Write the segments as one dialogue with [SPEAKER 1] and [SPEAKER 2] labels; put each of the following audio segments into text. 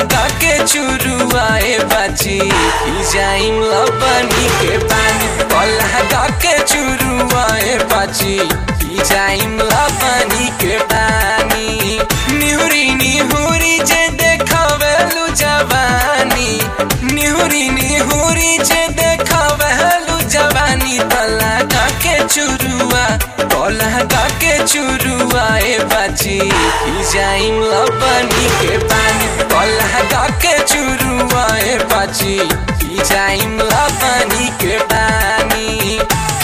[SPEAKER 1] लगा के चुरुआए बाची पी जाइम लबनी के पानी लगा के चुरुआए बाची पी जाइम लबनी के पानी निहुरी निहुरी जे देखवेलु जवानी निहुरी निहुरी जे देखवेलु जवानी लगा के चुरुआ लगा के चुरुआए बाची पी जाइम लबनी के पानी लगा के चुरुआए बाची पी जाइम लबनी के पानी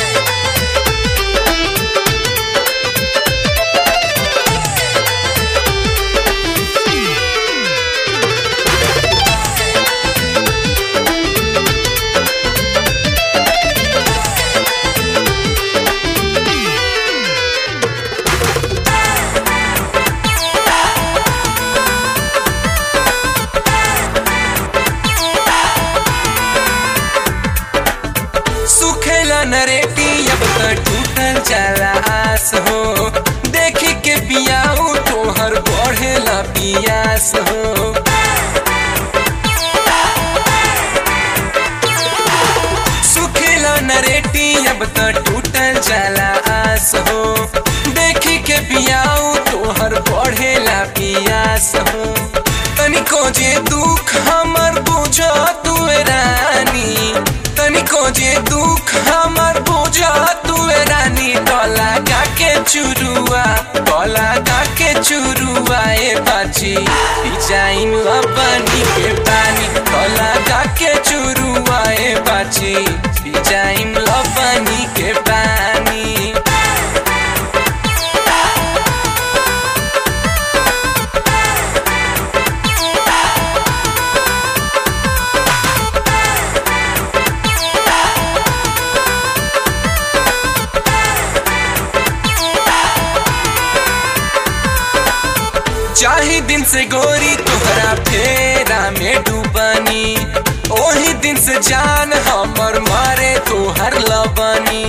[SPEAKER 1] सुखेला नरेटी अब त टूटल जाला आस हो देखी के पियाऊ तोहर बढ़ेला पियास हो सुखेला नरेटी अब त टूटल जाला आस हो देखी के पियाऊ तोहर बढ़ेला पियास हो तनिको जे दुख हमर बुझ तू रानी तनिको जे दुख हमर बुझ तू रानी गला गा के चुरुआ गला गा के चुरुआ ए बाची जाइन लबनी के पानी गला गा के चुरुआ ए बाची जाइन लबनी के पानी चाही दिन से गोरी तोहरा फेरा में डूबनी ओही दिन से जान हमर मारे तोहर लबनी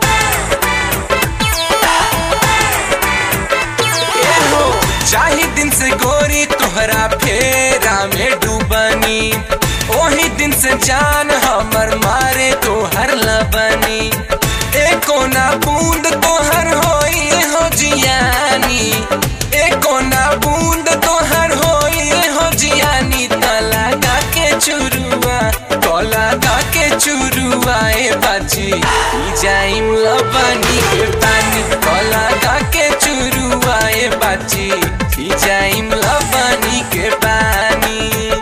[SPEAKER 1] ए हो, चाही दिन से गोरी तोहरा फेरा में डूबनी ओही दिन से जान हमर मारे तोहर लबनी ए कोना बूंद तोहर होई हो जियानी ए कोना बूंद तोहर होई हो जियानी तला गा के चुरुआ तला गा के चुरुआ ए बाची ई जाइम लबनी के पानी तला गा के चुरुआ ए बाची ई जाइम लबनी के पानी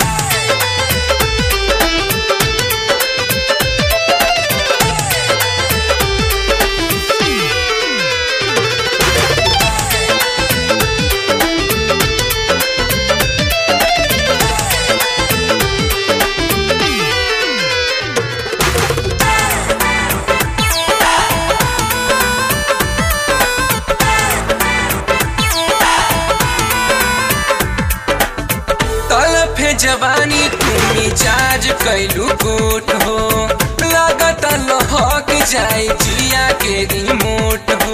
[SPEAKER 1] तलफे जवानी तुमी चार्ज कैलू कोट हो लागत लहक जाए जिया के रिमोट हो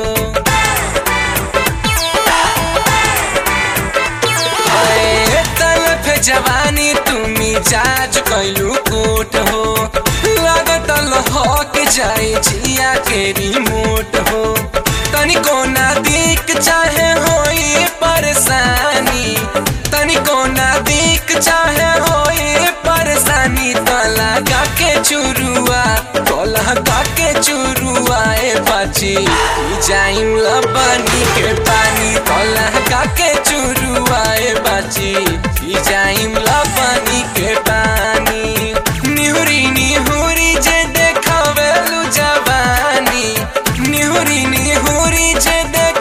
[SPEAKER 1] हाय, तलफे जवानी तुमी चार्ज कैलू कोट हो लागत लहक जाए जिया के रिमोट हो तनिको ना दिक चाहे होई परेशानी तनिको ना दिक चाहे होई परेशानी तला गा के चुरुआ तला गा के चुरुआ ए बाची ई जाइम लबनी के पानी तला गा के चुरुआ ए बाची ई जाइम लबनी के पानी निहुरी निहुरी जे देखवेलु जवानी निहुरी निहुरी जे देख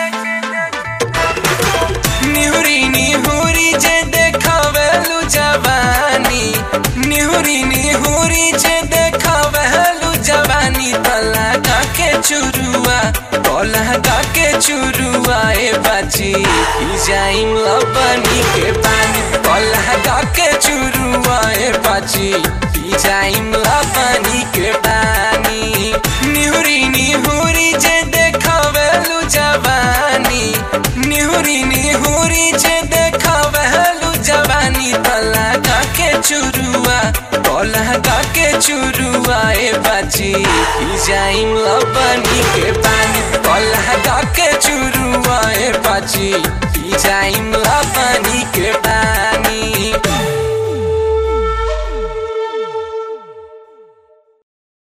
[SPEAKER 1] निहुरी निहुरी जे देखवेलु जवानी निहुरी निहुरी जे देखवेलु जवानी तला गा के चुरुआ तला गा के चुरुआ ए बाची ई जाइम लबनी के पानी तला गा के चुरुआ ए बाची ई जाइम लबनी के पानी निहुरी निहुरी जे देखवेलु जवानी निहुरी निहुरी जे देखवेलु जवानी तला चुरुआ कलह के चुरुआ ए बाची पी जाइम लबनी के पानी कलह के चुरुआ ए बाची पी जाइम लबनी